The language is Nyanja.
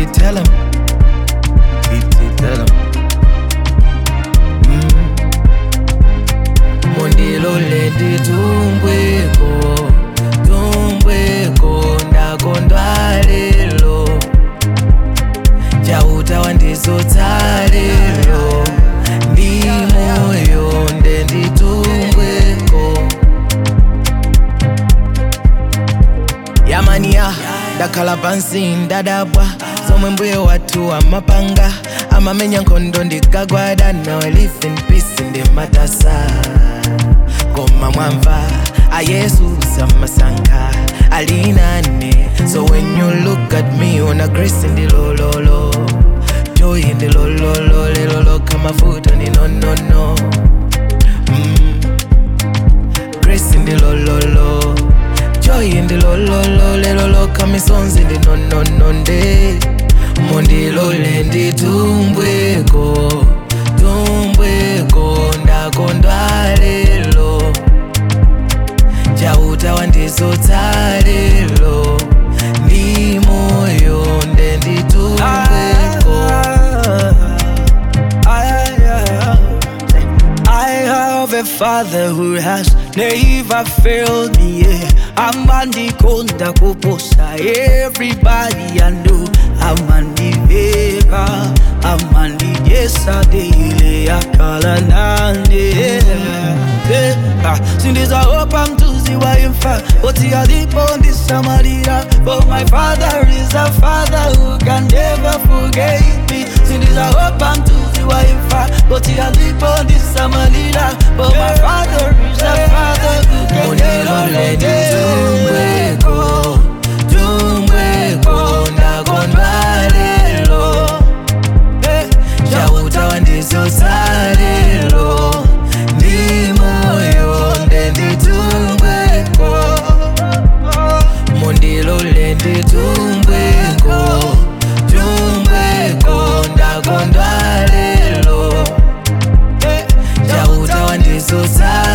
tell him. Iti tell him. Mm. Mundilole nditumbweko, tumbweko ndakondwa lelo. Chauta wandizotsa lelo. Ndi moyo nde nditumbweko. yamaniya ndakhala pansi ndadabwa zomwe mbuye wathu amapanga amamenya nkhondo ndikagwada now I live in peace ndimatasa koma mwamva ayesu samasankha alinane so when you look at me una grace ndilololo joy ndilololo lelolo kamafuta ndi no no no mm. grace ndilololo joy ndilololo lelolo kamisonzi ndinonononde mundilole nditumbweko tumbweko ndakondwa lelo chauta wandizotsa lelo ndi moyo nde nditumbweko I have a father who has never failed me. Yeah. I'm on the konda kuposa. Everybody I know. I'm on the vega. I'm on the yesterday. Akala nande. Since I hope I'm to see why I'm fat. But he had it on this Samaria. But my father is a father who can never forget me. Since I hope I'm to see why I'm fat. But he had it on this Samaria. But my father is a father who can never mundilole forget nditumbweko tumbweko ndakondwa lelo chauta wandizotsa lelo ndi moyo nde nditumbweko mundilole nditumbweko tumbweko ndakondwa lelo chauta wandizotsa